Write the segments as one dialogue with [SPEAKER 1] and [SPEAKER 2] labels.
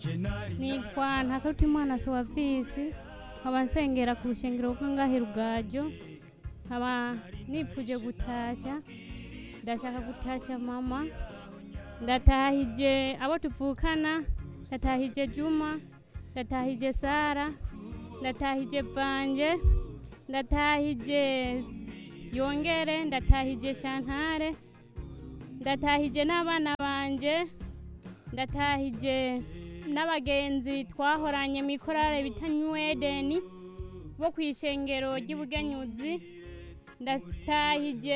[SPEAKER 1] nitwa ntakarutimana sowavisi nkaba nsengera ku rushengero rwo ngahe rugajo nkaba nipfuje gutashya ndashaka gutashya mama ndatahije abo tuvukana ndatahije juma ndatahije sara ndatahije vanje ndatahije yongere ndatahije shantare ndatahije n'abana banje ndatahije n'abagenzi twahoranye mu ikorale bita new edeni bo ku ishengero ry'ubugenyuzi ndatahije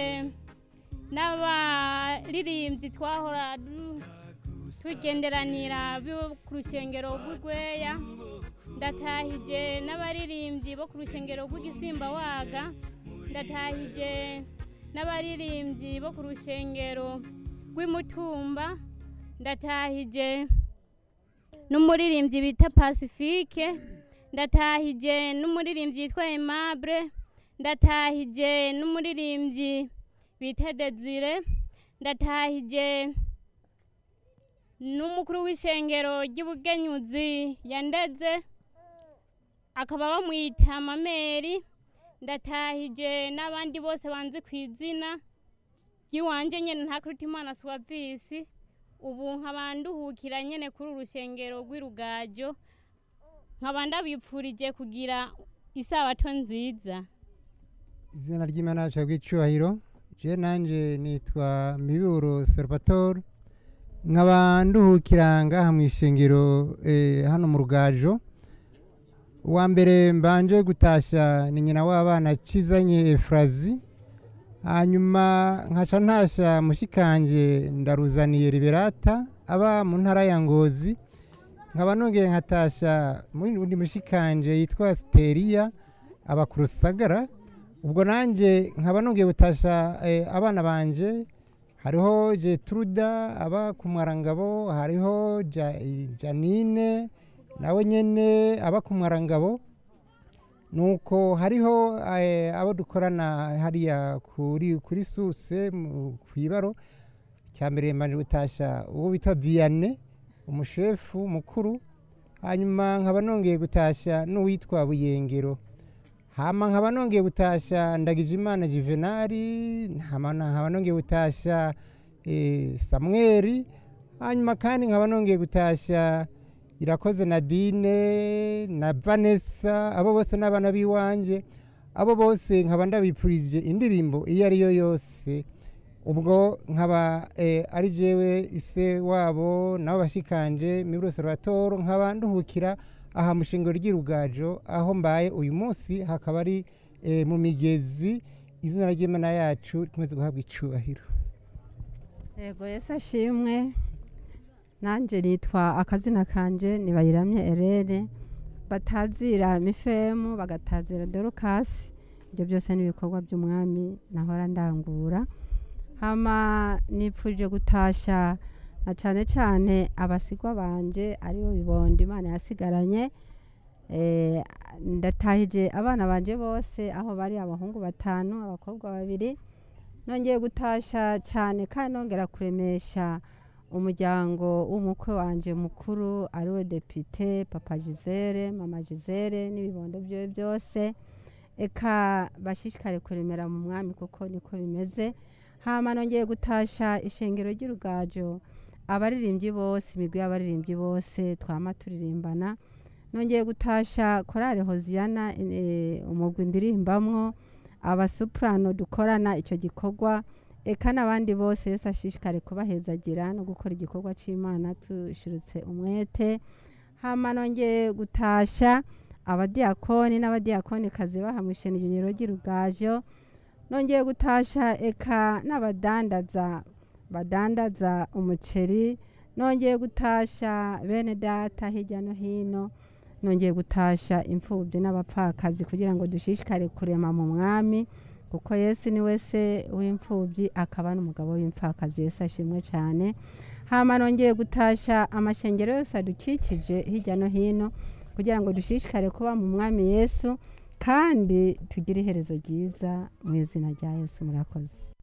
[SPEAKER 1] n'abaririmbyi twahora du- tugenderanira bo ku rushengero rw'urweya ndatahije n'abaririmbyi bo ku rushengero rw'igisimba waga ndatahije n'abaririmbyi bo ku rushengero rw'imutumba ndatahije n'umuririmbyi bita pacifique ndatahije n'umuririmbyi yitwa aimable ndatahije n'umuririmbyi bita desire ndatahije n'umukuru w'ishengero ry'ubugenyuzi yandeze akaba bamwita mameri ndatahije n'abandi bose banzi ku izina ry'iwanje nyene ntakurutimana suwavisi ubu nkaba nduhukira nyene kuri uru rushengero rw'irugajo nkaba ndabipfurije kugira isabato nziza
[SPEAKER 2] izina ry'imana yacu bw'icyubahiro je nanje nitwa miburo salvatore nkaba nduhukira ngaha mu ishengero eh, hano mu rugajo uwa mbere mbanje gutashya ni nyina w'abana cizanye efurazi hanyuma nkaca ntasha mushikanje ndaruzaniye liberata aba mu ntara ya ngozi nkaba nongeye nkatasha undi mushikanje yitwa siteriya aba ku rusagara ubwo nanjye nkaba nongeye gutasha eh, abana banje hariho jetruda aba ku mwarangabo hariho Ja- janine nawe nyene aba ku mwarangabo nuko hariho eh, abo dukorana hariya kuri kuri suse mu- kw'ibaro cya mbere mbanje gutasha uwo bita viane umushefu mukuru hanyuma nkaba nongeye gutasha n'uwitwa buyengero hama nkaba nongeye gutasha ndagijimana juvenali hama na- nkaba nongeye gutasha eh, samweli hanyuma kandi nkaba nongeye gutasha irakoze nadine na vanessa abo bose n'abana b'iwanje abo bose nkaba ndabipfurije indirimbo iyo ari yo yose ubwo nkaba eh, ari jewe ise wabo nabo bashikanje miburo salvatore nkaba nduhukira aha mu shingiro ry'irugajo aho mbaye uyu munsi hakaba ari eh, mu migezi izina ry'imana yacu rikomeze guhabwa icubahiro
[SPEAKER 3] yego yesu ashimwe nanjye nitwa akazina kanje nibayiramye erere batazira mifemu bagatazira dorukasi ibyo byose ni ibikorwa by'umwami nahora ndangura hama nipfuje gutasha na cyane cyane abasigwa banje aribo bibondo imana yasigaranye Eh, ndatahije abana banje bose aho bari abahungu batanu abakobwa babiri nongeye gutasha cyane kandi nongera kuremesha umuryango w'umukwe wanje mukuru ariwe depite papa gisele mama gisele n'ibibondo byiwe byose eka bashishikare kuremera mu mwami kuko niko bimeze hama nongeye gutasha ishengero ry'urugajo abaririmbyi bose imigwi y'abaririmbyi bose twama turirimbana nongeye gutasha korale hoziyana eh, umugwi ndirimbamwo abasuprano dukorana icyo gikorwa eka n'abandi bose yesu ashishikare kubahezagira no gukora igikorwa cy'imana tushirutse umwete hama nongeye gutasha abadiyakoni n'abadiyakonikazi baha mu ishenegero ry'urugajo nongeye gutasha eka n'abadandaza badandaza umuceri nongeye gutasha bene data hirya no hino nongeye gutasha imfubyi n'abapfakazi kugira ngo dushishikare kurema mu mwami kuko yesu ni we se w'imfubyi akaba n'umugabo w'imfakazi yesu ashimwe cyane hama nongeye gutasha amashengero yose adukikije hirya no hino kugira ngo dushishikare kuba mu mwami yesu kandi tugire iherezo ryiza mu izina rya yesu murakoze